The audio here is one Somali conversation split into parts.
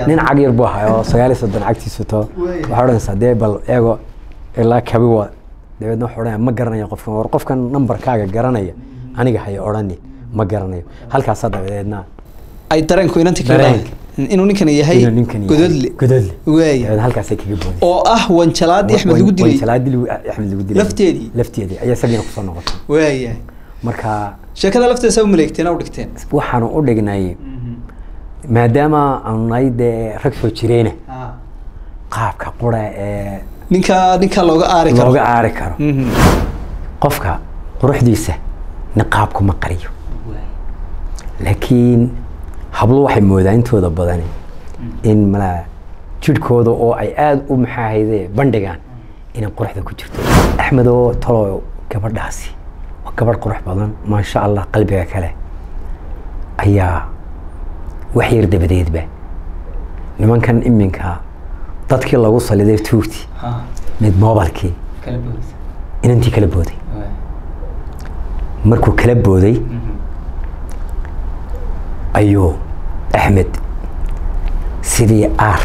nin cag yar buu ahaa oo sagaal iyo soddon cagtiisu to waxaa odhanaysaa dee bal eego ilaa kabi waa dabeedna wuxuu odhanaya ma garanayo qofkan war qofkan nambarkaaga garanaya aniga haya odhanin ma garanayo halkaasaa dabadeedna ay dareenku inanti kaga Dareenka. dhacay. inuu ninkan yahay inuu ninkan yahay gododle gododle waaya dabeedna halkaasay kaga boodeen oo ah wanjalaadii axmed lagu dilay wanjalaadii lagu- axmed lagu dilay Lafteedii? lafteedii ayaa isagiina kusoo noqotay waaya marka sheekada lafteeda saa u maleegteen u dhigteen waxaanu u dhignay maadaama aanu nahay dee rag soo jireyna qaabka qura ee ninka ninka looga aari karo looga aari karo Mhm. qofka quruxdiisa niqaabku ma qariyo laakiin hablo waxay moodaa intooda badani in malaa jidhkooda oo ay aada u maxaahayde bandhigaan inay quruxda ku jirto axmed oo talo gabadhaasi waa gabadh qurux badan maasha allah qalbiga kale ayaa wax yar dabadeedba nimankan iminka dadkii lagu saliday tuugti mid moobalkii inantii kala booday markuu kala booday ayuu axmed sidii aar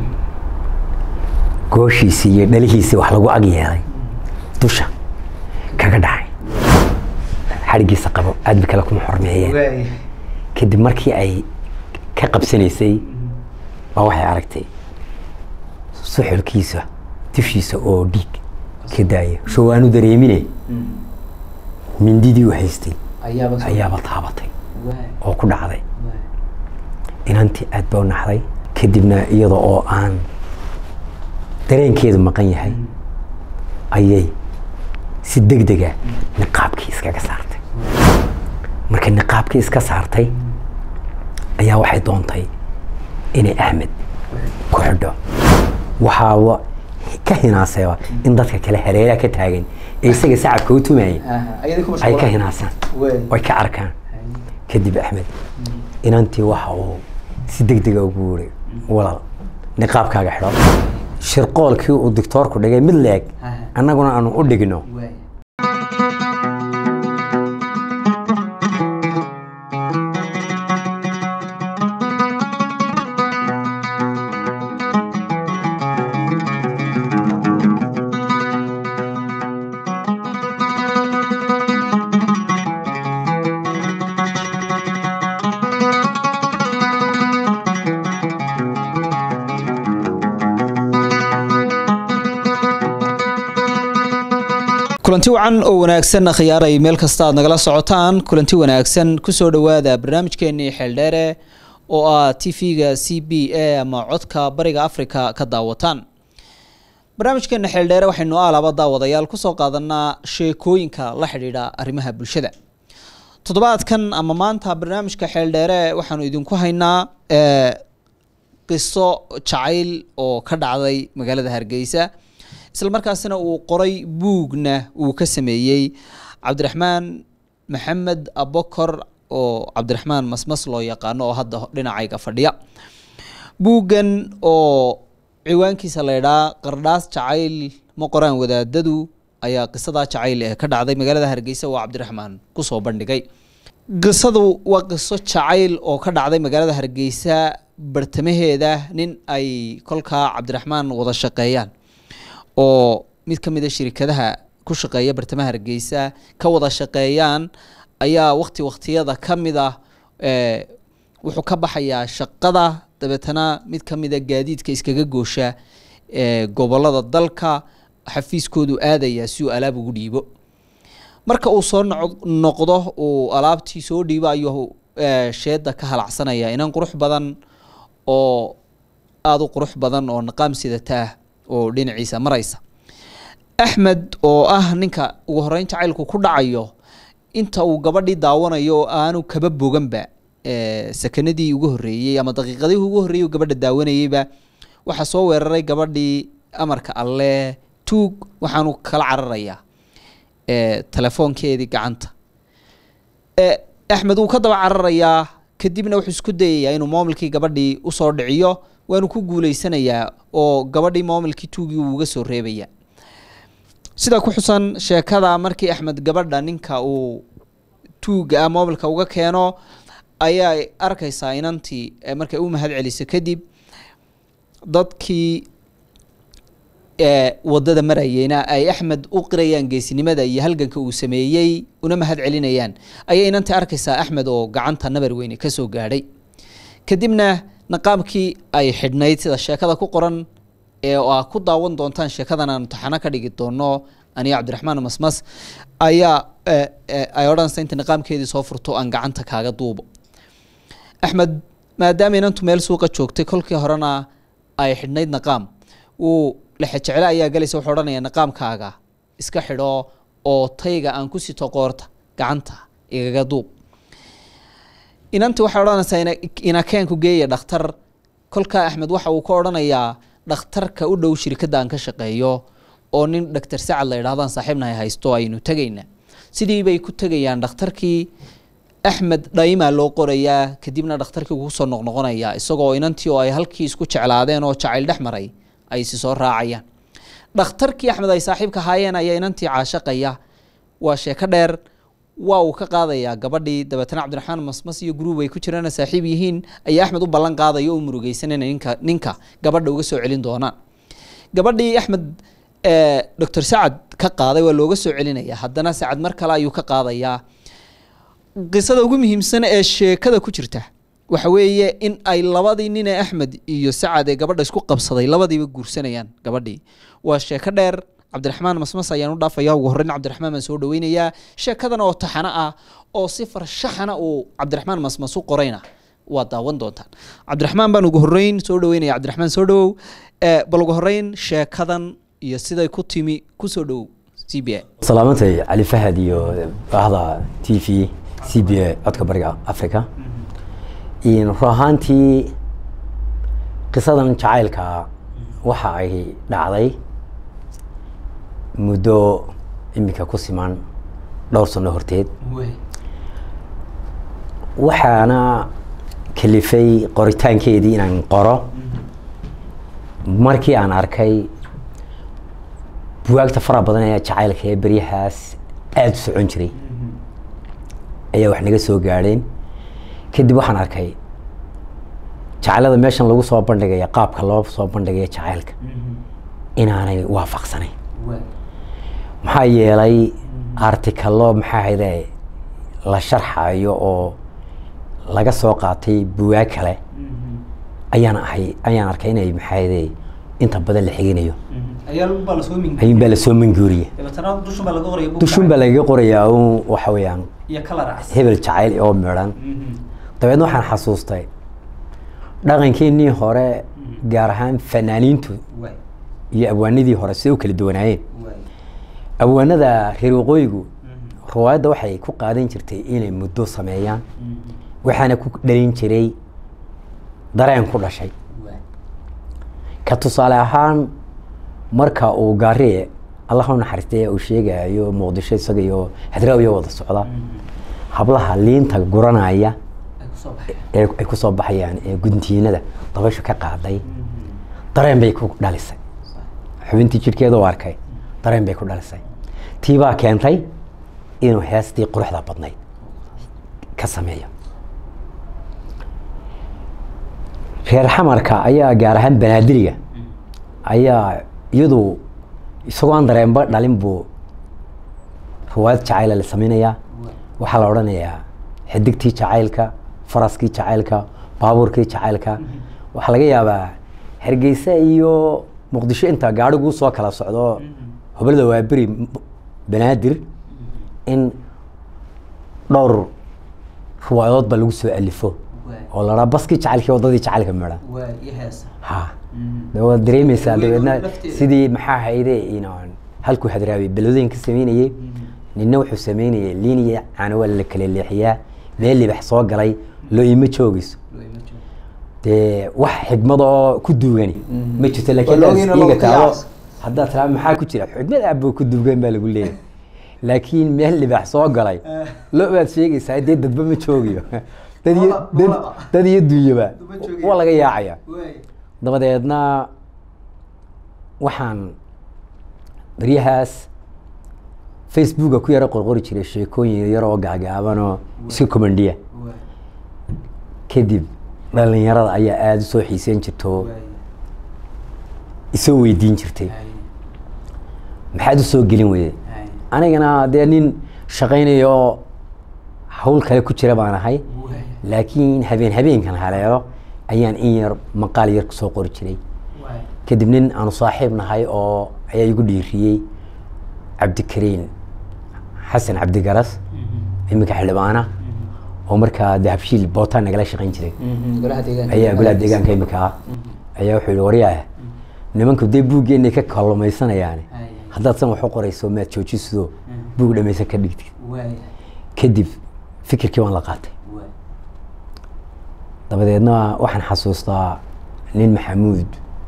gooshiisii iyo dhalihiisii wax lagu ag yeelay dusha kaga dhacay xadhigiisa qabo aadmi kale kuma xormeeyeen kadib markii ay ka qabsanaysay baa waxay aragtay suxulkiisa dushiisa oo dhiig ka daaya showaanu dareemine mindidii u haystay ayaaba taabatay oo ku dhacday inantii aad baa u naxday kadibna iyada oo aan dareenkeedu maqan yahay ayay si deg dega niqaabkii iskaga saartay markay niqaabkii iska saartay ayaa waxay doontay inay axmed ku xidho waxaaba ka hinaasayba in dadka kale hareeraha ka taagan ee isaga sacabka u tumayay ay ka hinaasaan oy ka arkaan kadib axmed inantii waxa uu si deg dega ugu wuri walaal niqaabkaaga xidho shirqoolkii uu dictoorku dhigay mid leeg annaguna aanu u dhigno kulanti wacan oo wanaagsan khiyaaray meel kasta aad nagala socotaan kulanti wanaagsan kusoo dhowaada barnaamijkeenii xeeldheere oo ah t v-ga c b a ama codka bariga africa ka daawataan barnaamijkeena xeeldheere waxaynu alaba daawadayaal kusoo qaadanaa sheekooyinka la xidhiidha arrimaha bulshada toddobaadkan ama maanta barnaamijka xeeldheere waxaanu idinku haynaa eh, qiso jacayl oo ka dhacday magaalada hargeysa isla markaasina uu qoray buugna uu ka sameeyey cabdiraxmaan maxamed abokor oo cabdiraxmaan masmas loo yaqaano oo hadda dhinacayga fadhiya buuggan oo ciwaankiisa la ydhaa qardhaas jacayl ma qoraan wadaadadu ayaa qisadaa jacayl ee ka dhacday magaalada hargeysa oo cabdiraxmaan kusoo bandhigay qisadu waa qiso jacayl oo ka dhacday magaalada hargeysa bartamaheeda nin ay kolkaa cabdiraxmaan wada shaqeeyaan oo mid ka mid a shirikadaha ku shaqeeya bartamaha hargeysa ka wada shaqeeyaan ayaa wakti waktiyada ka mid ah eh, wuxuu ka baxayaa shaqada dabeetana mid ka mid a gaadiidka iskaga goosha eh, gobolada dalka xafiiskoodu aadaya si uu alaab ugu dhiibo marka uu soo noc- noqdo uu alaabtii soo dhiibo ayuu eh, sheeda ka halacsanaya inan qurux badan oo aada u qurux badan oo niqaam sidata ah oo dhinaciisa maraysa axmed oo ah ninka ugu horeyn jacaylku ku dhacayo inta uu gabadhii daawanayo oo aanu kaba boganba eh, sakanadii ugu horreeyey ama daqiiqadihii ugu horreeyey uu gabadha daawanayeyba waxaa soo weeraray gabadhii amarka alle tuug waxaanu kala cararayaa eh, telefoonkeedii gacanta Eh, axmed wuu ka daba cararayaa kadibna wuxuu isku dayayaa inuu moomilkii gabadhii usoo dhiciyo waanu ku guuleysanayaa oo gabadhii moomilkii tuugii uu uga soo reebaya sida ku xusan sheekada markii axmed gabadha ninka uu tuuga ah moomilka uga keeno ayaa arkaysaa inantii eh, markay u mahad celiso kadib dadkii wadada marayeyna ay axmed u qirayaan geesinimada iyo halganka uu sameeyey una mahad celinayaan ayay inantii arkaysaa axmed oo gacanta nabar weyne kasoo gaadhay kadibna naqaamkii ay xidhnayd sida sheekada ku qoran ee aa ku daawan doontaan sheekadan aan imtixaano ka dhigi doono aniga cabdiraxmaan masmas ayaa ay odhanaysa inta niqaamkeedii soo furto aan gacanta kaaga duubo axmed maadaama inantu meel suuqa joogtay kolkii horena ay xidhnayd naqaam wuu lexejeclo ayaa galaysa wuxuu odhanaya naqaamkaaga iska xidho oo tayga aan ku sito qoorta gacanta igaga duub inanti waxay odhanaysaa inakeenku geeya dhakhtar kolkaa axmed waxa uu ka odhanayaa dhakhtarka u dhow shirkadda aan ka shaqeeyo oo nin doctor sacad la yidhahdaan saaxiibnahay haysto aynu tegayna sidii bay ku tegayaan dhakhtarkii axmed dhaymaa loo qorayaa kadibna dhakhtarkii ugu soo noqnoqonayaa isagoo inantii oo ay halkii isku jeclaadeen oo jacayl dhex maray ay isi soo raacayaan dhakhtarkii axmed ay saaxiibka haayeen ayaa inantii caashaqaya waa sheeko dheer waa uu ka qaadayaa gabadhii dabeetana cabdiraxmaan masmas iyo guruub ay ku jirana saaxiib yihiin ayaa axmed u ballan qaadaya o murugeysanana ninka ninka gabadha uga soo celin doonaan gabadhii axmed doctor sacad ka qaaday waa looga soo celinaya haddana sacad mar kale ayuu ka qaadayaa qisada ugu muhiimsan ee sheekada ku jirta waxa weeye in ay labadii nin ee axmed iyo sacad ee gabadha isku qabsaday labadiiba guursanayaan gabadhii waa sheeko dheer cabdiraxmaan masmas ayaan u dhaafaya ugu horreyn cabdiraxmaan baan soo dhaweynayaa sheekadan oo taxano ah oo si farshaxana uu cabdiraxmaan masmas u qorayna waa daawan doontaan cabdiraxmaan baan ugu horreyn soo dhaweynaya cabdiraxmaan soo dhawow bal ugu horreyn sheekadan iyo siday ku timi kusoo dhowow c b a salaamantay cali fahad iyo bahda t v c b a codka bariga africa run ahaantii qisadan jacaylka waxa ay dhacday muddo iminka ku siman dhowr sano horteed waxaana kalifay qoritaankeedii inaan qoro markii aan arkay buwaagta faraha badan ee jacaylka ee beryahaas aada u socon jiray ayaa wax naga soo gaadheen kadib waxaan arkay jacaylada meeshan lagu soo bandhigaya qaabka loo soo bandhigaya jacaylka inaanay waafaqsanayn maxaa yeelay artikalo maxaa hayde la sharxayo oo laga soo qaatay buwaag kale ayaan ahay ayaan arkay inay maxaa hayde inta badan la xiginayo ayuun baa lasoo manguuriya dushun baa lagaga qorayaa un waxa weeyaan hebel jacayl oo midhan dabeedna waxaan xasuustay dhaqankeenii hore gaar ahaan fanaaniintu iyo abwaanadii hore siday u kala duwanaayeen abwaanada reer waqooyigu riwaayadda waxay ku qaadan jirtay inay muddo sameeyaan waxaana ku dhalin jiray dareen ku dhashay ka tusaale ahaan marka uu gaariye allah u naxariistay uu sheegayo muqdisho isaga iyo hadraawiya wada socda hablaha liinta guranaya ee ay ku soo baxayaan ee guntiinada dabayshu ka qaaday dareen bay ku dhalisay xubintii jidhkeeda u arkay dareen bay ku dhalisay tii baa keentay inuu heestii quruxda badnayd ka sameeyo reer xamarka ayaa gaar ahaan banaadiriga ayaa iyadu isagoo aan dareenba dhalin buu riwaayad jacayla la samaynayaa waxaa la odhanayaa xidigtii jacaylka faraskii jacaylka baabuurkii jacaylka waxaa laga yaabaa hargeysa iyo muqdisho inta gaadhiguu soo kala socdo hoblada waa beri banaadir in dhowr riwaayadood ba lagu soo alifo oo la dhaa baskii jacaylkii waddadii jacaylka midha ha de waad dareemeysaa dabeedna sidii maxaa hayde inaan halkuu hadraabay beladooyin ka sameynayey nina wuxuu sameynayay liiniya caana waa la kala leexiyaa meel libax soo galay loo ima joogeyso dee wax xigmad oo ku duugani ma jirto laakiin iga taado haddaad tiraa maxaa ku jira xigmad aaboo ku duugan baa lagu leeyahay laakiin meel libax soo galay lo baad sheegaysaa dee dadba ma joogiyo dad iyo dad dad iyo dunyaba waa laga yaacaya dabadeedna waxaan baryahaas facebooka ku yaro qorqori jiray sheekooyin yar oo gaagaabanoo iska commandiya kadib dhalinyarada ayaa aada usoo xiiseyn jirto isoo weydiin jirtay maxaad u soo gelin weyday anigana dee nin shaqaynaya oo hawl kale ku jira baan ahay laakiin habeen habeenkan haleelo ayaan in yar maqaal yar kusoo qori jiray kadib nin aanu saaxiib nahay oo ayaa igu dhiiriyey cabdikariin xasan cabdigaras iminka xildhibaana oo markaa dahabshiil bootaan nagala shaqayn jiray ayaa golaha deegaanka iminka ah ayaa wuxuu yihi waryaah nimanku dee buuggeenay ka kallumaysanayaan haddaad san wax u qorayso maad joojisido buug dhamaysan ka dhigtid kadib fikirkii waan la qaatay dabadeedna waxaan xasuustaa nin maxamuud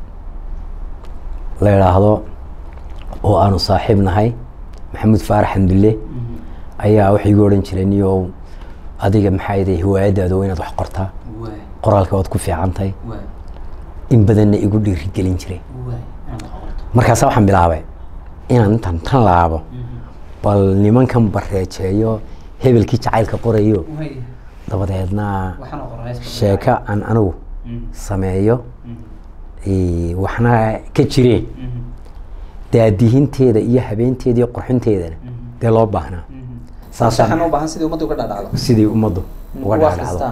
la idhaahdo oo aanu saaxiib nahay maxamuud faarax xamdulle ayaa waxay igu odhan jiray niyow adiga maxaa iday hiwaayadaada waa inaad wax qortaa qoraalka waad ku fiicantahay in badanna igu dhiirigelin jiray markaasa waxaan bilaabay inaan intaan tan laabo bal nimankan bareejeeyo hebelkii jacaylka qorayo dabadeedna sheeko aan anigu sameeyo waxna ka jireen daadihinteeda iyo habeenteeda iyo qurxinteedana dee loo baahnaa sidii ummaddu uga dhacdhacdo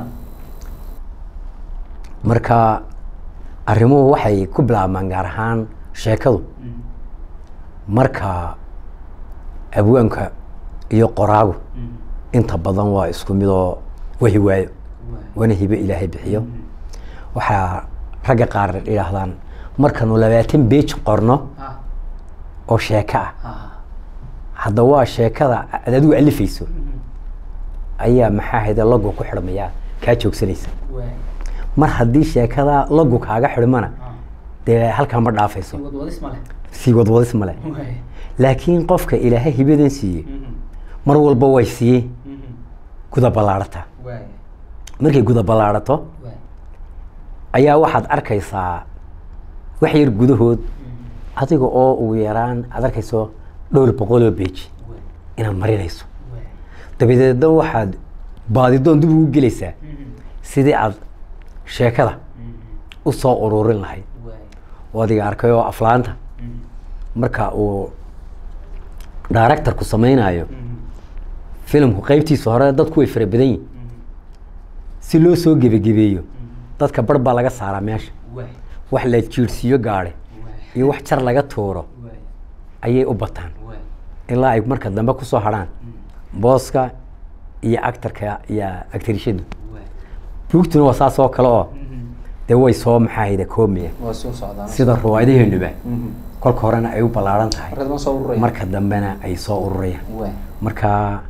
marka arrimuhu waxay ku bilaabmaan gaar ahaan sheekadu marka abwaanka iyo qoraagu inta badan waa isku midoo waa hiwaayo waana hibo ilaahay bixiyo waxaa ragga qaar idhaahdaan markanu labaatan beej qorno oo sheeko ah hadda waa sheekada ad adigu alifayso ayaa maxaa hayde logo ku xidhmayaa kaa joogsanaysa mar haddii sheekada logo kaaga xidhmana dee halkaa ma dhaafayso sii wadwadis male laakiin qofka ilaahay hibadan siiyey mar walba way siiyey guda ballaadhata markay guda ballaadhato ayaa waxaad arkaysaa wax yar gudahood adiga oo ugu yaraan aad arkayso dhowr boqoloo beji inaad marinayso dabadeedna waxaad baadidoon dib ugu gelaysaa sidii aad sheekada u soo ururin lahayd oo adiga arkay oo aflaanta marka uu directorku samaynayo filimku qaybtiisa hore dadku way fara badan yihin si loo soo gebagebeeyo dadka bar baa laga saaraa meesha wax la jiirsiiyo gaadhe iyo wax jar laga tuuro ayay u bataan ilaa ay marka dambe kusoo hadhaan booska iyo actarka iyo actarishadu buugtuna waa saas oo kale oo dee way soo maxaa hayda koomiya sida ruwaayadaheenuba kolka horena ay u ballaaran tahay marka dambena ay soo ururayaan marka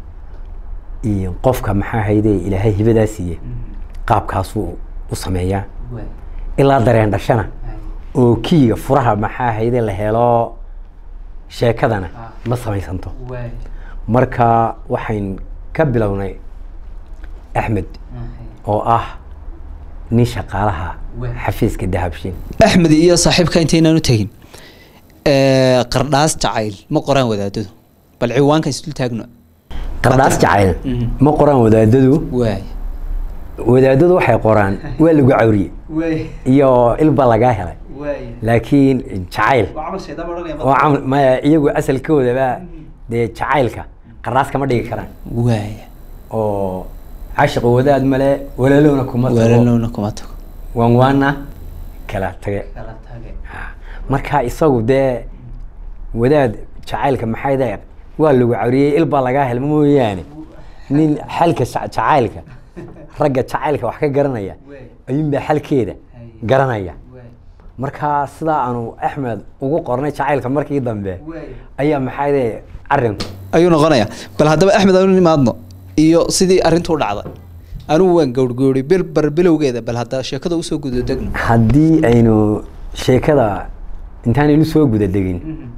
qofka maxaa hayde ilaahay hibadaa siiye qaabkaasuu u sameeyaa ilaa dareen dhashana oo kiiga furaha maxaa hayde la helo sheekadana ma samaysanto marka waxayn ka bilownay axmed oo ah nin shaqaalaha xafiiska dahabshin axmed iyo saaxiibka intaynaan u tegin qardhaas jacayl ma qoraan wadaadadu bal ciwaanka isdul taagno qardhaas jacayl ma qoraan wadaadadu waay wadaadadu waxay qoraan waa lagu cawriye iyo ilba lagaa helay laakiin jacayl oo camal maya iyagu asalkoodaba dee jacaylka qardhaas kama dhigi karaan waay oo cashiqa wadaad male walaalowna kuma tago walaalowna kuma tago waan waana kala tage marka isagu dee wadaad jacaylka maxay dae waa lagu cawriyey ilbaa lagaa helma mooyaane nin xalka jacaylka ragga jacaylka wax ka garanaya ayuunbaa xalkeeda garanaya marka sidaa aanu axmed ugu qornay jacaylka markii dambe ayaa maxay dae arinku ayuu noqonayaa bal haddaba axmed aanu nimaadno iyo sidii arrintu u dhacday anigu waan gowrgowray bil bar bilowgeeda bal hadda sheekada usoo guda degno haddii aynu sheekada intaanaynu soo guda degin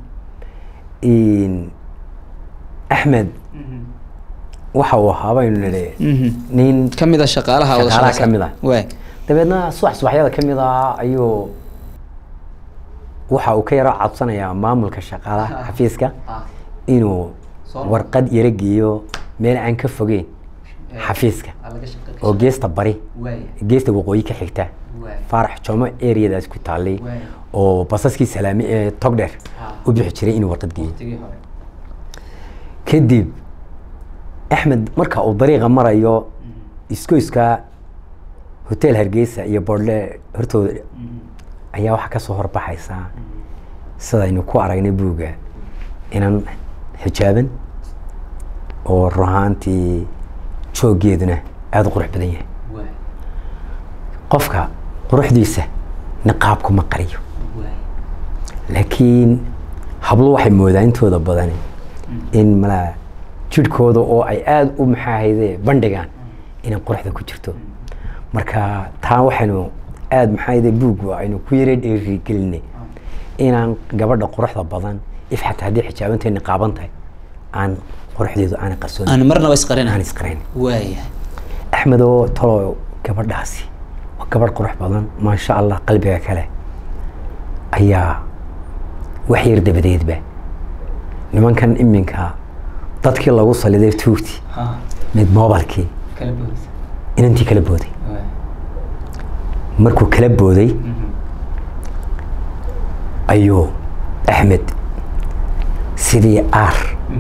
axmed waxa uu ahaa baynu nidhi nin ka mid a shaqaalaha wada shaqaalaha shaqaysan. ka mid ah waay dabeedna subax subaxyada ka mid ah ayuu waxa uu ka yaro codsanayaa maamulka shaqaalaha xafiiska inuu warqad yaro geeyo meel aan ka fogeyn xafiiska oo geesta bari geesta waqooyi ka xigta faarax joomo areadaas ku taallay oo basaskii salaami ee togdheer u bixi jiray inuu warqad geeyo kadib axmed marka uu dariiqa marayo iskoyska hotel hargeysa iyo bordle hortooda ayaa waxaa kasoo horbaxaysaa sidaynu ku aragnay buugga inan xijaaban oo ruhaantii jooggeeduna aada u qurux badan yahay qofka quruxdiisa niqaabku ma qariyo laakiin hablo waxay moodaan intooda badani in malaa jidhkooda oo ay aada u maxaahayde bandhigaan inay quruxda ku jirto marka taa waxaynu aada maxaahayde buuggu aynu ku yara dheerigelinay inaan gabadha quruxda badan if xataa haddii xijaabantay niqaaban tahay aan quruxdeedu aanay qarsoon aan marnaba isqarin aan isqarayn waaya axmed oo talo gabadhaasi waa gabadh qurux badan maasha allah qalbiga kale ayaa wax yar dabadeedba nimankan iminka dadkii lagu saliday tuugti mid moobalkii inantii kala booday markuu kala booday ayuu axmed sidii aar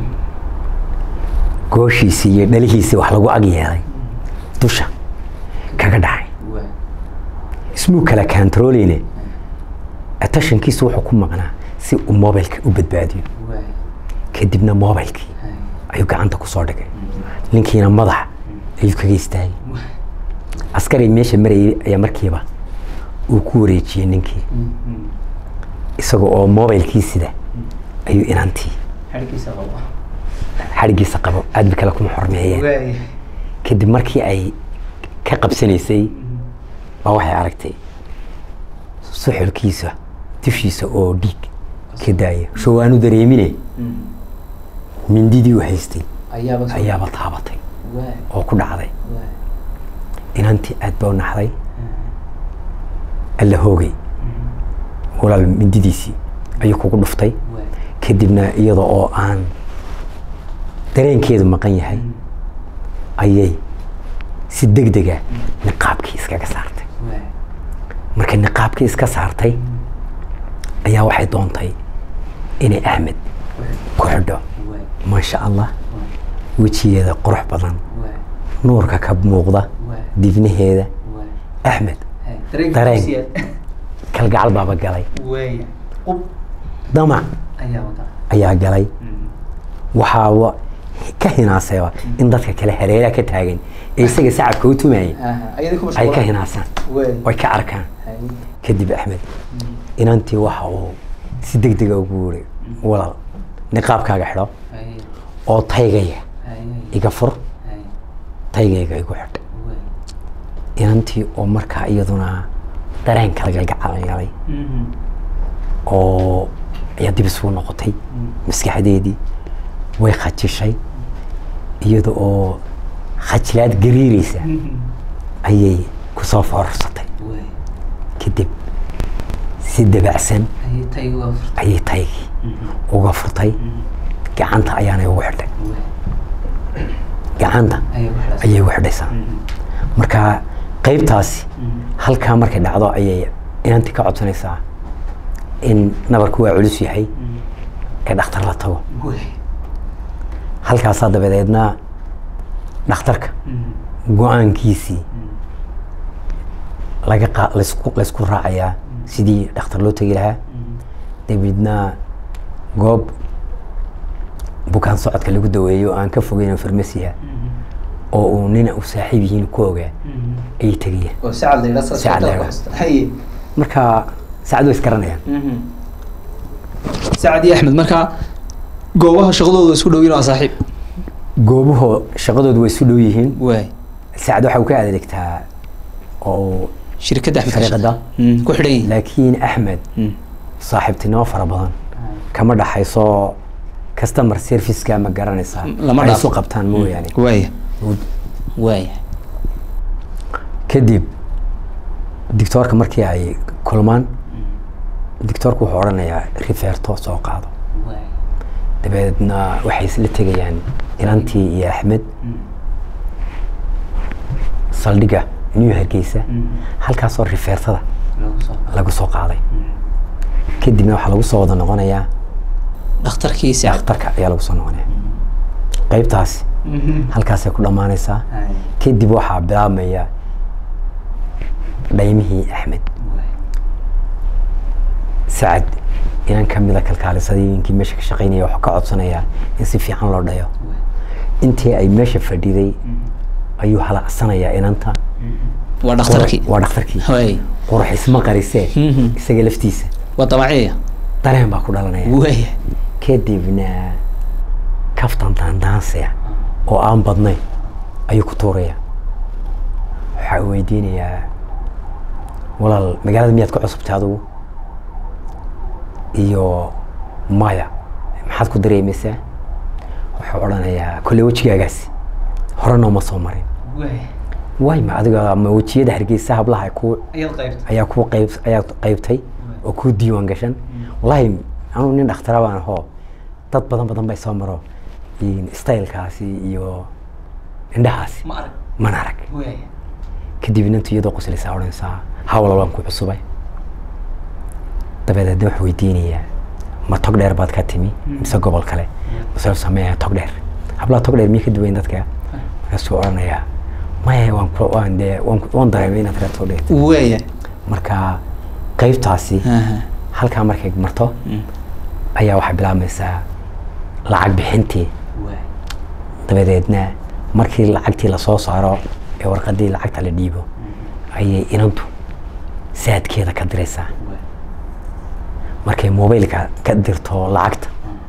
gooshiisii iyo dhalihiisii wax lagu ag yeelay dusha kaga dhacay ismuu kala kantaroleyne attashankiisu wuxuu ku maqnaa si uu mobilka u badbaadiyo kadibna mobilkii ayuu gacanta kusoo dhigay ninkiina madax ayuu kaga istaagay askari meesha marayay ayaa markiiba uu ku wareejiyey ninkii isaga oo mobilkii sida ayuu inantii xadhigiisa qabo aad ba kale kuma xormeeyeen kadib markii ay ka qabsanaysay baa waxay aragtay suxulkiisa dushiisa oo dhiig ka daaya sho waanu dareemine mindidii u haystay ayaaba taabatay oo ku dhacday inantii aad baa u naxday alla hoogay walaal mindidiisii ayuu kugu dhuftay kadibna iyada oo aan dareenkeedu maqan yahay ayay si deg dega niqaabkii iskaga saartay markay niqaabkii iska saartay ayaa waxay doontay inay axmed ku xidho maasha allah wejigeeda qurux badan nuurka ka muuqda dibnaheeda axmed dareen kalgacal baaba galay damac ayaa galay waxaaba ka hinaasayba in dadka kale hareeraha ka taagan ee isaga sacabka u tumayay ay ka hinaasaan way ka arkaan kadib axmed inantii waxa uu si deg dega ugu wuri walaal niqaabkaaga xidho oo taygaya iga fur taygayga igu xidh inantii oo markaa iyaduna dareen kala galgacalalgalay oo ayaa dib isugu noqotay maskaxdeedii way khajishay iyada oo khajilaad gariireysa ayay kusoo foorarsatay kadib si dabacsan ayay taygii uga furtay gacanta ayaanay ugu xidhay gacanta ayay ugu xidhaysaa marka qaybtaasi halkaa markay dhacdo ayay inantii ka codsanaysaa in nabarku waa culus yahay ee dhakhtar la tago halkaasaa dabadeedna dhakhtarka go-aankiisii laga qa laysku laysku raacayaa sidii dhakhtar loo tegi lahaa dabeedna goob bukaan socodka lagu daweeyo oo aan ka fogeyn farmasiha oo uu nina u saaxiib yihiin ku ogaa ayay tegayaan marka saacad way isgaranayaan sacad iyo axmed markaa goobaha shaqadooda isku dhow waa saaxiib goobuhu shaqadoodu way isu dhow yihiin waay saacad waxa uu ka adeegtaa oo shirkadda axmed shariiqada ku xidhan yihin laakiin axmed saaxiibtinimo fara badan kama dhaxayso customer serviceka ma garanaysaa Lama ay dhaafo. isu qabtaan mooyaane waaya waaya kadib dictoorka markii ay kulmaan dictoorku wuxuu odhanayaa rifeerto soo qaado dabeedna waxay isla tegayaan inantii iyo axmed saldhigga new hargeysa halkaasoo rifeertada lagu soo qaaday kadibna waxaa lagu soo wada noqonayaa dhakhtarkiisa dhakhtarka ayaa lagu soo noqonaya qaybtaasi halkaasay ku dhammaanaysaa kadib waxaa bilaabmaya dhaymihii axmed sacad inan ka mida kalkaalisadooyinkii meesha ka shaqaynaya waxaa ka codsanayaa in si fiican loo dhayo intii ay meesha fadhiday ayuu halacsanayaa inanta waa dhakhtarkii waa dhakhtarkii way qurux isma qarisee Mhm. isaga laftiisa waa damaciya dareen baa ku dhalanaya waaya kadibna kaftan daandaansiya oo aan badnayn ayuu ku tuuraya waxaa uu weydiinayaa walaal magaalada miyaad ku cusubtay adigu iyo maya maxaad ku dareemaysaa wuxuu odhanayaa kolley wejigaagaasi hore nooma soo marin waay ma adiga ma wejiyada hargeysa hablaha ku ayaa ku qayb ayaa qaybtay oo ku diiwaan gashan wallaahi anuu nin dhakhtara baan ahoo dad badan badan bay soo maro in stylekaasi iyo indhahaasi mana arag kadib inantu iyadoo qoslaysaa odhanaysaa hawla waan ku cusubay dabadeedna wax weydiinayaa ma tog dheer baad ka timi mise gobol kale mase sameeya tog dheer hablaha tog dheer miya ka duwayn dadka markaasuu odhanayaa maya waan ku waan dee waan ku- waan dareemay inaad reer tog dheer waaya marka qaybtaasi Aha. halkaa markay marto ayaa waxay bilaabmaysaa lacag bixintii dabadeedna markii lacagtii lasoo saaro ee warqadii lacagta la dhiibo ayay inantu saadkeeda ka diraysaa markay mobaylka ka dirto lacagta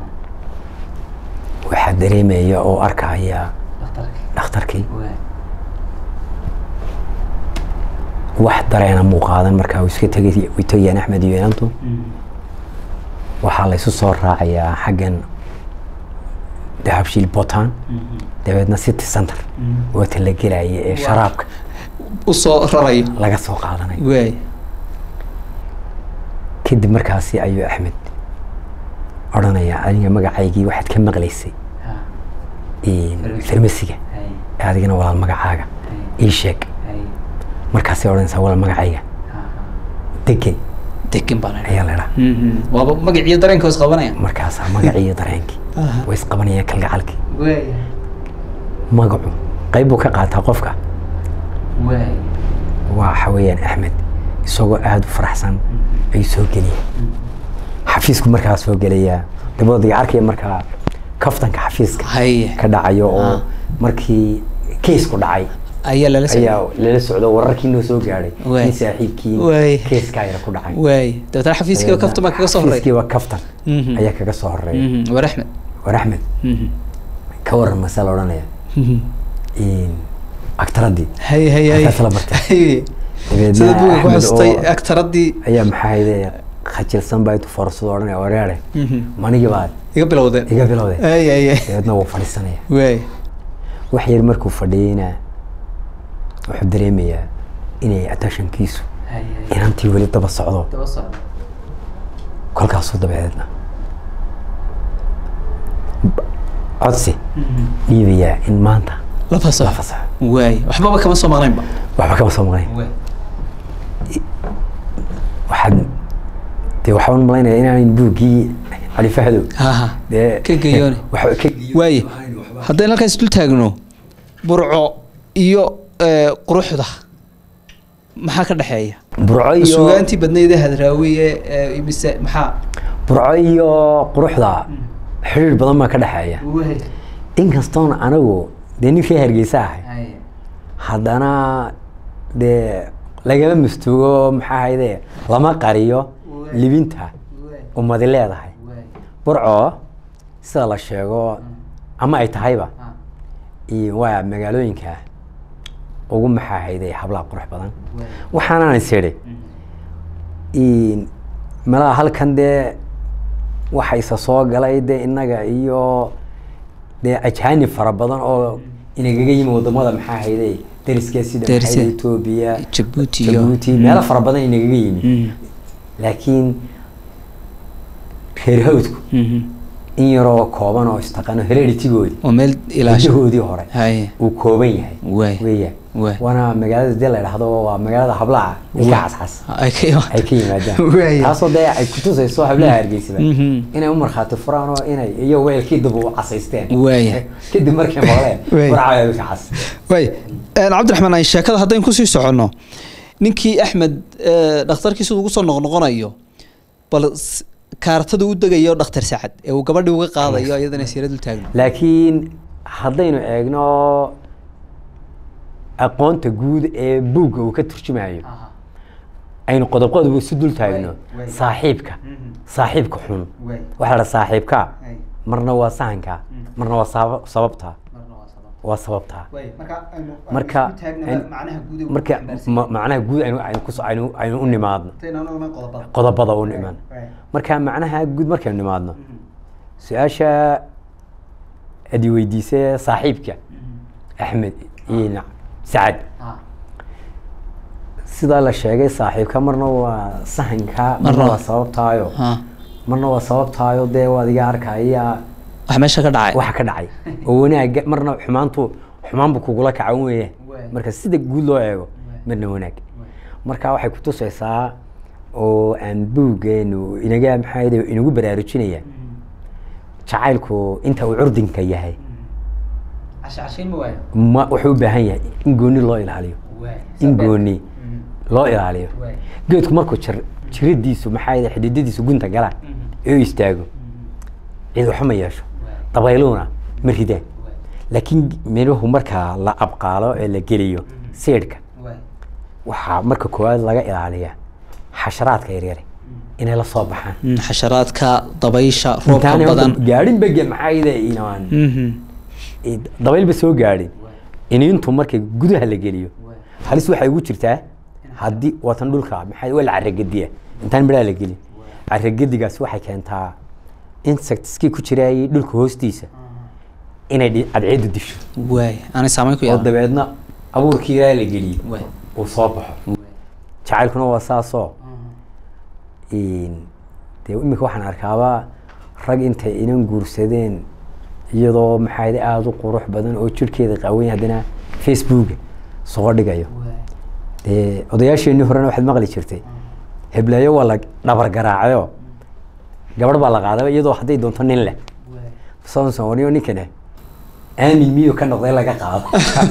waxaa dareemaya oo arkaya dhakhtarkii wax dareena muu qaadan markaa uu iska tegay way tegayaan axmed iyo inantu waxaa laysu soo raacayaa xaggan dahabshiil botan dabeedna city center wata la gelaya ee sharaabka u soo rarayo laga soo qaadanayo waaya kadib markaasi ayuu axmed odhanayaa aniga magacaygii waxaad ka maqlaysay farmasiga adigana walaal magacaaga ii sheeg markaasay odhanaysaa walaal magacayga degan degan baa la ayaa la idhaha waaba magaciyo dareenka is qabanaya markaasaa magacii iyo dareenkii Aha. way isqabanayaan kalgacalkii waaya magacu qayb buu ka qaataa qofka waaya waxa weeyaan axmed isagoo aada u faraxsan ayuu soo geliya xafiisku markaa soo gelayaa dabadiga arkaya markaa kaftanka xafiiska haye ka dhacayo oo Ah. markii keysku dhacay ayaa lala socday ayaa lala socdo wararkii noo soo gaadhay Waay. in saaxiibkii Waay. keyskaa yara ku dhacay waaya dabeetana xafiiskiiba kafta baa kaga soo horeeya xafiiskiiba kaftan Mhm. ayaa kaga soo horeeya Mhm, war axmed war axmed Mhm. ka waran mase la odhanaya Mhm. aktaradii haye haye haye Halkaas la bartay. Haye. dabeedna sida buuga ku Axmed xustay oo- aktaradii ayaa maxaa hayde khajilsan baa intuu foorsado odhanaya wareere manigii baad iga bilowdeen iga bilowday haye haye dabeedna wuu fadhiisanaya waaya wax yar markuu fadhiyeyna wuxuu dareemayaa inay attentionkiisu inantii weli daba socdo kolkaasuu dabadeedna b- codsi dhiibayaa in maanta la la fasaxo fasaxo waaya waxbaba kama soo maqnaynba waxba kama soo maqnayn waxaad dee waxaan malaynaya inaanan buuggii cali fahdo haha dee ka geeyoone waxba ka geeyo waaye haddaynu halkaas dul taagno burco iyo eh, quruxda maxaa ka dhexeeya burco iyo suugaantii badnayda hadraawiye eh, mise maxaa burco iyo quruxda xiriir badan baa ka dhexeeya inkastoon anigu dee ninkii hargeysa ahay haddana dee lagama mastuugo maxaa hayde lama qariyo libinta ummadi leedahay burco sida la sheego ama ay tahayba iyo waa magaalooyinka ugu maxaa hayde hablaha qurux badan waxaanaan is idhi malaha halkan dee waxa isa soo galay dee innaga iyo dee ajaanib fara badan oo inagaga yimi wadamada maxaa hayde dariskee sida maxaa Dariska. hayde etoobiya Jabuuti iyo- jabuuti meelo fara badan inagaga yimi Mm. laakiin reer hawdku Mhm. in yaroo kooban oo istaqano hereditigoodii oo meel ilaasho hidahoodii hore haye uu kooban yahay Waay. weeyaan Waay. waana magaalada dee la dhahdo waa magaalada hablaha ilka cascas ay ka ay ka yimaadaan Waay. taasoo dee ay kutusayso hablaha hargeysaba Mhm. inay u markhaati furaan oo inay iyo weelkii dib u casaysteen Waaya. kadib markay maqleen Waay. warcaa ilka cas way cabdiraxmaan ay sheekada haddayn kusii soconno ninkii axmed eh, dhakhtarkii siduu ugu soo noqnoqonayo bal s- kaartada u degayo dhakhtar sacad ee uu gabadhii uga qaadayo iyadana siira dul taagno laakiin haddaynu eegno aqoonta guud ee buugga uu ka turjumayo aynu qodob qodob isu dul taagno Waay. saaxiibka saaxiibka xun Waay. waxaa la saaxiibka Ay. marna waa sahanka marna waa sabab- sababta waa sababta marka aynu- marka ma- macnaha guud aynu aynu kus- aynu aynu u nimaadno qodobada u nimaan marka macnaha guud markaynu nimaadno su-aasha adi weydiisay saaxiibka axmed iyo nac- sacad sidaa la sheegay saaxiibka marna waa sahanka marna Marna- waa sababtaayo marna waa sababtaayo dee waad iga arkaya wax meesha ka dhacay waxa ka dhacay oo wanaaga marna xumaantu xumaanbu kugula kacan weeye marka sida guud loo eego marna wanaag marka waxay kutusaysaa oo aan buuggeenu inaga maxaa yidhi inagu baraarujinaya jacaylku inta uu curdinka yahay ma wuxuu u baahan yahay in gooni loo ilaaliyo in gooni loo ilaaliyo geedku markuu jir jiradiisu maxaa yidhi xididadiisu gunta galaan ee u istaago cid waxba ma yeesho dabayluhuna ma ridaan laakiin midhuhu marka la abqaalo ee la geliyo seedhka waxaa marka koowaad laga ilaaliyaa xasharaadka yaryare inay la soo baxaan Mm, xasharaadka dabaysha roobka intaanay badan horta gaadhin bege maxaa yidhi inaan Mhm. dabaylba soo gaadhin iniintu marka gudaha la geliyo halis waxay ugu jirtaa haddii watan dhulka maxaa waa la caragediya intaan midhaha la gelin caragedigaas waxay keentaa insectskii ku jiraayay dhulka hoostiisa inay dhi- cadceedu disho waay aanay saameyn ku oo yeelan dabeedna abuurkii ilaa la geliyey Waay. uu soo baxo jacaylkuna waa saasoo in- dee imika waxaan arkaaba rag intay inan guursadeen iyadoo maxaa yidhi aada u qurux badan oo jirhkeeda qaawan yahay haddana facebooka soo dhigayo dee odayaasheenii horena waxaad maqli jirtay heblayo waa la dhabar garaacayo gabadh baa la qaadaba iyadoo hadday doonto nin leh samson waniyo ninkane aamin miyuu ka noqday laga qaado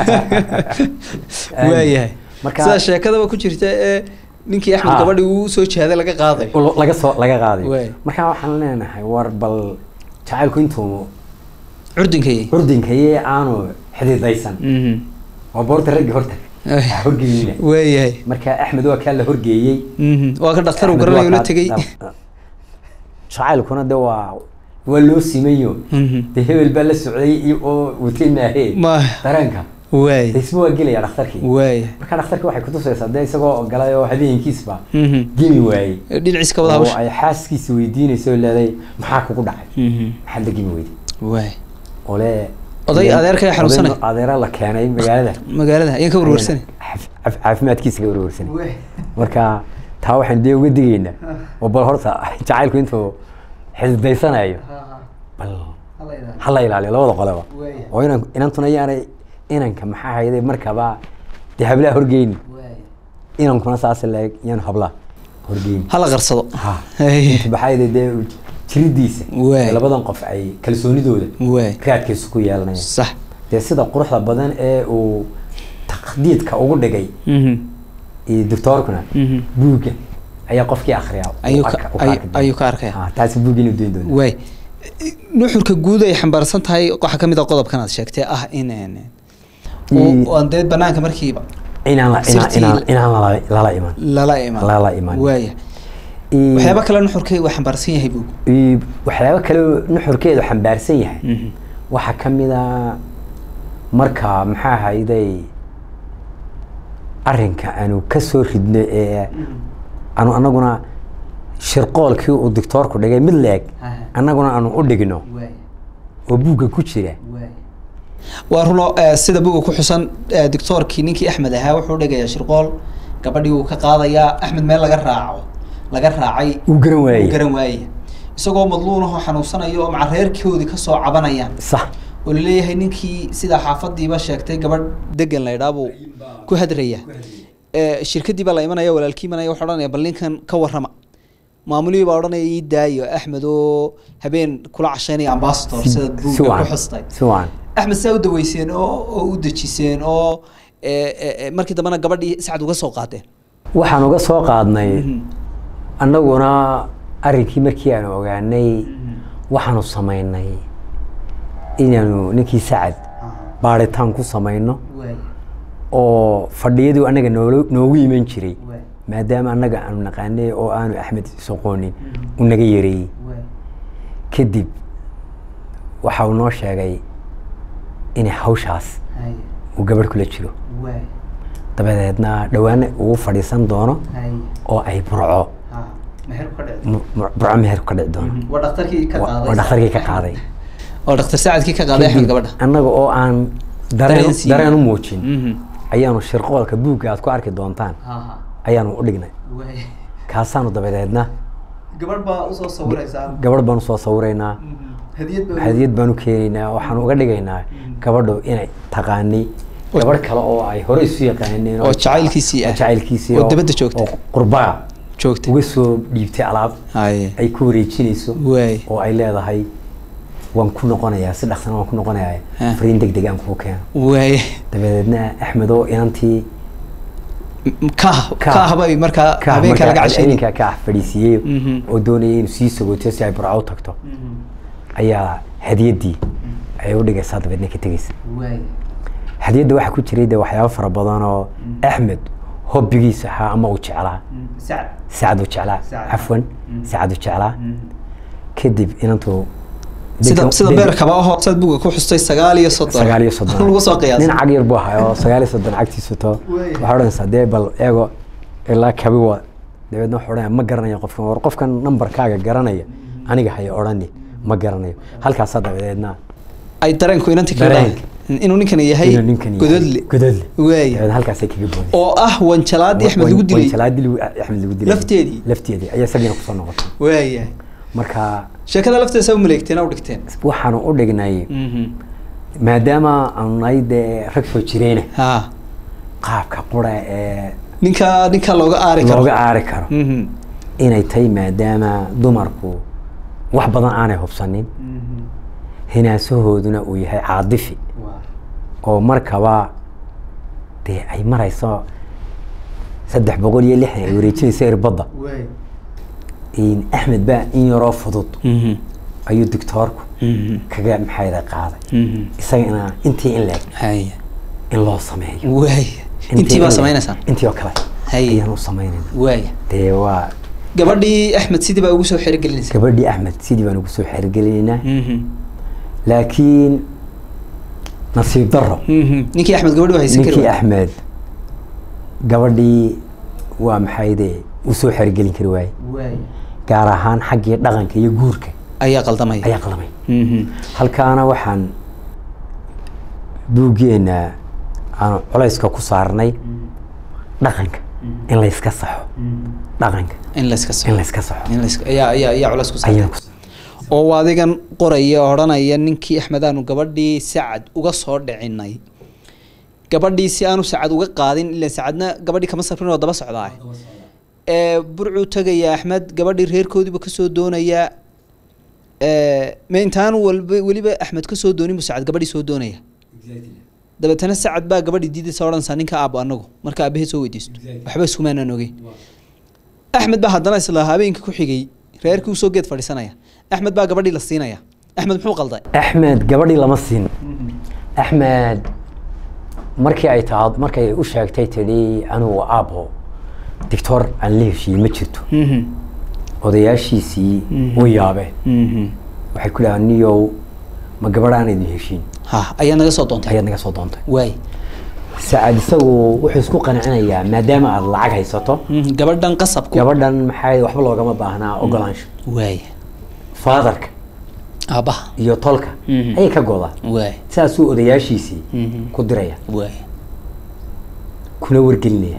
Aamin. waayahay marka sidaa sheekadaba ku jirta ee ninkii axmed Ha. gabadhii uu soo jeeday laga qaaday lo- laga soo laga qaaday Waay. marka waxaan leenahay war bal jacaylku intuu curdinkay curdinkaye aanu xididaysan Mhm. waa boorta raggi horta Ay. ha horgeeyina waayahay marka axmed waa kaa la horgeeyey Mhm. waa ka dhakhtar uu Axmed garanayo waa la kaa- tegey jacaylkuna de waa waa loo simayo Mhm. de hebel baa la socday iyo oo watay maahee Ma- dareenka waay isma waa gelaya dhakhtarkii waaya marka dhakhtarki waxay kutusaysaa de isagoo galay oo habeenkiisba Mhm. gemi waayey dhinaciisa ka wada oo hawsha ay xaaskiisa weydiinayso oo leeday maxaa kugu dhacay Mhm. maxaad la gemi weyday waay ole Oday adeerka ayaa xanuunsanay. oday adeera la keenay magaalada magaalada ayaan ka warwarsanay Caaf- caaf- caafimaadkiisa ka warwarsanay marka taa waxaan dee uga digaynaa oo bal horta jacaylku intuu xididaysanayo bal ha la ilaaliyo labada qoleba oo inan inantuna yaanay inanka maxaa hayday markaba dee hablaha horgeyni inankuna saas leeg yaan hablaha horgeyni hala qarsado ha Hey. inta maxaa hayday dee jiridiisa Waay. labadan qof ay kalsoonidooda waay raadkiisa ku yeelanayaan sax dee sida quruxda badan ee uu taqdiidka ugu dhigay Mhm. iyo doctoorkuna Mhm. buugga ayaa qofkii akriya ayuu ka ay- ayuu ka arkaya taasi buugga inuu doon doona waay nuxurka guud ay xambaarsan tahay waxaa ka mid a qodobkan aad sheegtay ah in een, Mm. oo aan dee banaanka markiiba inaan la- inaan- Sirtii- inaan inaan lala- lala iman lala iman Lala iman. waaya Iyo- waxyaaba kale nuxurkay waa xambaarsan yahay buu iyo waxyaabo kale oo nuxurkeedu xambaarsan yahay waxaa ka mid a marka maxaa hayday arrinka aanu ka soo ridno ee aanu anaguna shirqoolkii uu doctoorku dhigay mid leeg annaguna aanu u dhigno oo buugga ku jira waa runo eh, sida buga ku xusan eh, doctoorkii ninkii axmed ahaa wuxuu dhigayaa shirqool gabadhii uu ka qaadayaa axmed meel laga raaco laga raacay uu garan uu waayey garan waaye isagoo madluun ahoo xanuunsanayo oo maca reerkoodii kasoo cabanayaan sax oo laleeyahay ninkii sidaa xaafadiiba sheegtay gabadh degan laydhaa buu ku hadraya Eh, shirkadii baa la imanaya walaalkii imanaya wuxuu odhanaya bal ninkan ka warrama maamulihii baa odhanaya ii daayo axmed oo habeen kula cashaynaya ambassador sida si buugga ku wacan xustay si wacan axmed saa u daweyseen oo oo u dejiseen oo eh, eh, eh, markii dambena gabadhii sacad uga soo qaadeen waxaan uga soo qaadnay annaguna arrinkii markii aanu ogaanay waxaanu samaynay inaanu ninkii sacad baaritaan ku samayno oo fadhiyadii annaga noolo- noogu iman jiray maadaama annaga aanu naqaanay oo aanu axmed soqoonin u naga yareeyey kadib waxa uu noo sheegay in hawshaas uu gabadh kula jiro dabadeedna dhowaana ugu fadhiisan doono oo ay burco mu- mu- burco meherku ka dhici doono waa dhakhtarkii ka Wa- waa dhakhtarkii ka qaaday oo dhakhtar sacadkii ka qaaday axmed gabadha annaga oo aan Dareen dareen siiyey. dareen u muujin ayaanu shirqoolka buugga aad ku arki doontaan ayaanu u dhignay kaasaanu dabadeedna gabadh baa usoo sawiraysaa gabadh baanu soo sawiraynaa hadiyad hadiyad baanu keenaynaa waxaanu uga dhigaynaa gabadhu inay taqaani gabadh kale oo ay hore isu yaqaaneen oo jacaylkiisii ah jacaylkiisii oo dibadda joogta. oo qurbaa joogta uga soo dhiibtay alaab haye ay ku wareejinayso waay oo ay leedahay waan ku noqonayaa si dhaqsan waan ku noqonayaa Ah. fariin deg deg aan kuu keeno waay dabadeedna axmed oo inantii kah Kah. kah bay markaa ka habeenka laga markaa cashaynay habeenkaa ka ah fadhiisiiyey Mhm. oo doonayay inuu sii sagootiyo si ay burco u tagto ayaa hadiyaddii ay u dhigaysaa dabeedna ka tegeysa waay hadiyadda waxaa ku jiray de waxyaabo fara badan oo axmed hobbigiisa ahaa ama uu jeclaa sacad sacad uu jeclaa Sacad. cafwan sacad uu jeclaa kadib inantuu sida dadka- sida dadka- beer kaba ahoo saad buga ku xustay sagaal iyo soddon sagaal iyo soddon lagu soo qiyaasay nin cag yar buu ahaa oo sagaal iyo soddon cagtiisu to Waaya. waxaa odhanaysaa dee bal eego ilaa kabi wa dabeedna wuxuu odhanaya ma garanayo qofkan war qofkan nambarkaaga garanaya aniga haya odhani ma garanayo halkaasaa dabadeedna ay dareenku inanti kaga Dareenka. dhahay inuu ninkani yahay inuu ninkan yahay gododle gododle waay dabeedna halkaasay kaga boodeen oo ah wanjalaadii axmed lagu dilay wanjalaadii lagu- axmed lagu dilay Lafteedii? lafteedii ayaa isagiina kusoo noqotay waaya marka sheekada lafteeda saa u maleegteen u dhigteen waxaanu u dhignay maadaama aanu nahay dee rag soo jireyna ha qaabka qura ee ninka ninka looga aari karo looga aari karo Mhm. inay tahay maadaama dumarku wax badan aanay hubsanin hinaasahooduna uu yahay caadifi oo markaba dee ay marayso saddex boqol iyo lixdan ay wareejinayso irbadda waay in axmed baa in yaroo fudud Mhm. ayuu doctoorku Mhm. kaga maxayda qaaday Mhm. isagana intii in leeg haya in loo sameeyo waay intii baa samaynaysaa intii oo kale Hay. ayaan u samaynayna waaya dee waa gabadhii axmed sidii baa ugu soo xerogelinaysa gabadhii axmed sidii baan ugu soo xergelinaynaa Mhm. laakiin nasiib daro Mhm. ninkii axmed gabadhi waa haysan kari ninkii waayey. axmed gabadhii waa maxayde u soo xergelin kari waaye waay gaar ahaan xaggii dhaqanka iyo guurka ayaa qaldamaya ayaa qalamay Mhm. halkaana waxaan buuggeena aan culayska ku saarnay dhaqanka in layska saxo dhaqanka in la iska in saxo layska saxo in la iska ayaa ayaa ayaa culays ku ayaan saartay ku oo adigan qoraya odhanaya ninkii axmed aanu gabadhii sacad uga soo dhicinay gabadhii si aanu sacad uga qaadin ila sacadna gabadhii kama safrin oo daba socdaa ee burcuu tegaya axmed gabadhii reerkoodiiba kasoo doonaya ee ma intaan walba weliba axmed kasoo doonin buu sacad gabadhii soo doonaya dabeetana sacad baa gabadhii diidaysa odhanaysaa ninka aabo anagu marka aabahee soo weydiisto waxba iskumaanaan ogeyn axmed baa haddana isla habeenka ku xigay reerkii usoo geed fadhiisanaya axmed baa gabadhii la siinaya axmed muxuu qalday axmed gabadhii lama siin axmed markii ay taad markay u sheegtay tidhi anigu aabbo dictor aan la heshiiyey ma jirto odayaashiisii u yaabeen waxay ku dhahaan niyow ma gabadh aan idin heshiin ha ayaa naga soo doontay ayaad naga soo doontay waay sacad isagu wuxuu isku qancinayaa maadaama aad lacag haysato gabadhan qasabku gabadhan maxay waxba loogama baahnaa ogolaansho waay faadarka aabaha iyo tolka Mhm. ayay ka godaa waay saasuu odayaashiisii Mhm. ku diraya waay kuna wargelinaya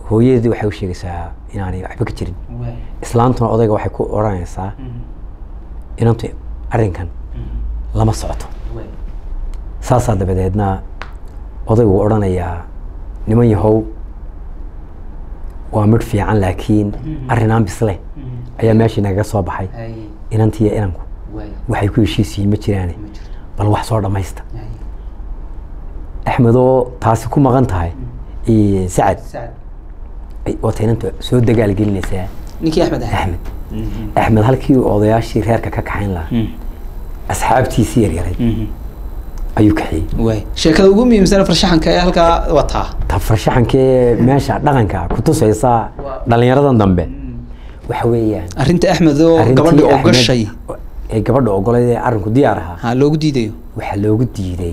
hooyadii waxay u sheegaysaa inaanay waxba ka jirin islaantuna odayga waxay ku odhanaysaa inantu arrinkan lama socoto saasaa dabadeedna odaygu odhanayaa niman yahow waa midh fiican laakiin arrinaan bisle ayaa meeshii nagaga soo baxay inantiiyo inanku waxay ku heshiisiyiin ma jiraane bal wax soo dhammaysta axmedoo taasi ku maqan tahay iyo sacad ay- wata inanta soo dagaal gelinaysaa ninkii axmed ahaa axmed axmed halkii uu odayaashii reerka ka kaxayn lahaa asxaabtiisii yaryaray ayuu kaxiyey waay sheekada ugu muhiimsan farshaxanka ee halkaa wataa ta farshaxankee meesha dhaqanka ku tusaysa dhallinyaradan dambe waxa weeyaan arrinta axmed oo arrintii gabadha oo Axmed gashay ee gabadha ogoleed ee arrinku diyaar ahaa ha loogu diidayo waxaa loogu diiday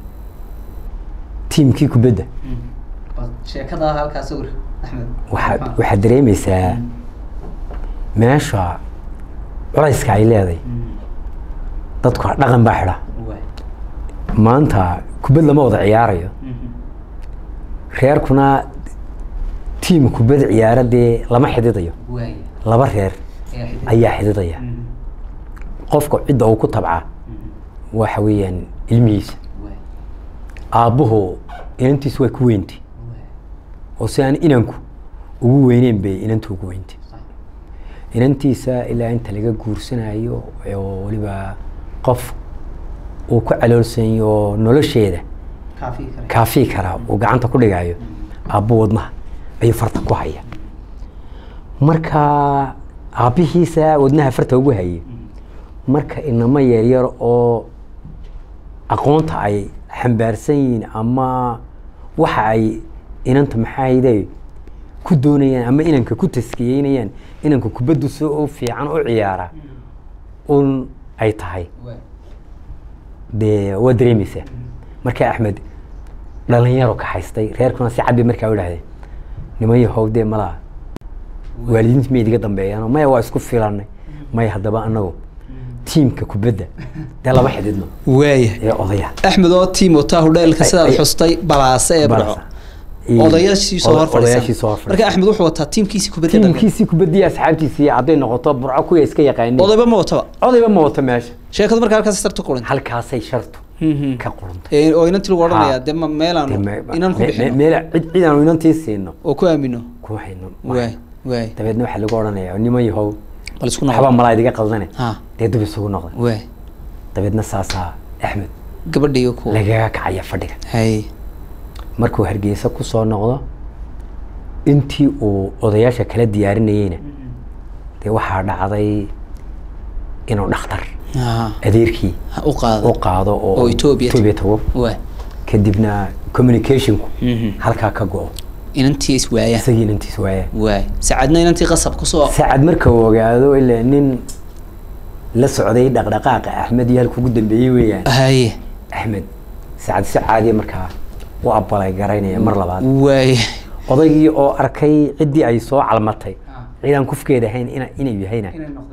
tiimkii kubadda sheekada halkaa sawir axmed waxaad waxaad dareemaysaa meesha culayska ay leedahay dadku dhaqan baa xidha maanta kubad lama wada ciyaarayo reerkuna tiim kubad ciyaara dee lama xididayo laba reer ayaa xididaya qofka cidda uu ku tabcaa waxa weeyaan ilmihiisa aabbuhu inantiisu way ku weyntay oo si aan inanku ugu weyneyn bay inantu ugu weyntay inantiisa ilaa inta laga guursanayo oo weliba qof uu ku caloolsanyo oo nolosheeda kaafii karaa uu gacanta ku dhigayo aabbo wadnaha ayuu farta ku haya marka aabbihiisa wadnaha farta ugu hayay marka inamo yaryar oo aqoonta ay xambaarsan yihiin ama waxa ay inanta maxaayde ku doonayaan ama inanka ku taskiyeynayaan inanka kubaddu si u fiican u ciyaara un ay tahay dee waa dareemaysaa marka axmed dhalinyaro ka haystay reerkuna si cad bay markaa u idhahdeen niman yahow dee malaa waalidiinta miyay idiga dambeeyaan maya waa isku filanay maya haddaba anagu tiimka kubadda dee lama xididno waaya ee odaya axmed oo tiim wataa hudheelka Ay- sidaad ay- xustay balaase ee barco Iyo- odayaashii soo hor odayaashii soo fadhiisan hor marka axmed wuxuu wataa tiimkiisii kubadda dalka tiimkiisii kubaddii asxaabtiisii hadday noqoto burco kuya iska yaqaaneen odayba ma wataba odayba ma wato meesha sheekadu marka halkaas sartu qurintay halkaasay shartu Mhm. ka qurantay Ee, oo inantii lagu odhanayaa Ha. dee ma meelaanu Dee me- inaan ku me- bixino meel cid cid aanu inantii siino oo ku aamino kuma hayno waay waay dabeedna waxaa lagu odhanayaa niman yahow bal isku waxbaa noqo malaa idiga qaldane ha dee dub isugu noqda waay dabeedna saasaa axmed gabadhiiyo ku lagaga kacaya fadhiga hay markuu hargeysa ku soo noqdo intii uu odayaasha kala diyaarinayeyna dee waxaa dhacday inuu dhakhtar ha adeerkii ha u qaado u qaado oo Oo Ethiopia Ethiopia tago waay kadibna communicationku Mhm. halkaa ka go-o inantii is waayaan isagii inantiis waaya waay saacadna inantii qasab kusoo saacad marka uu ogaado ilaa nin la socday dhaqdhaqaaqa axmed iyo halku ugu dambeeyey weeyaan haye axmed saacad si caadiya markaa u abalay garaynaya mar labaad waay odaygii oo arkay ciddii ay soo calmatay ciidaan kufkeeda ahayn ina- inay yahayna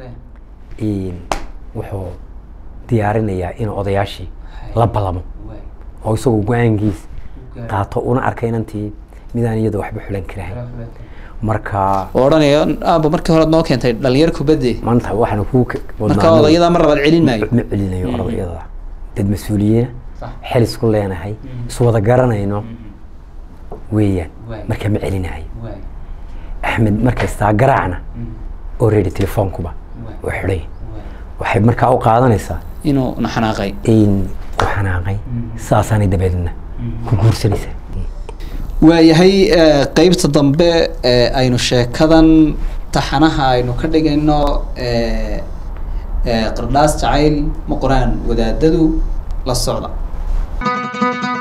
in wuxuu diyaarinayaa inuu odayaashii la ballamo oo isagoo go-aankiis qaato una arkay inantii midaan iyada waxba xulan karahayn marka oo odhanaya aaba markii hore noo keentay dhalinyar kubadde maanta waxaana kuu ka- marka wadnaanada- odayadaa mar labaad celin maayo ma celinayo odayada dad mas-uuliyiina xel isku leenahay iswada garanayno weeyaan marka ma celinayo axmed markaystaa garaacna already telefoonkuba oo xidhay waxay markaa u qaadanaysaa inuu naxanaaqay in u xanaaqay saasaanay dabeedna ku guursanaysaa waayahay eh, qeybta dambe ee aynu sheekadan taxanaha aynu ka dhigayno eh, eh, qardhaas jacayl ma qoraan wadaadadu la socda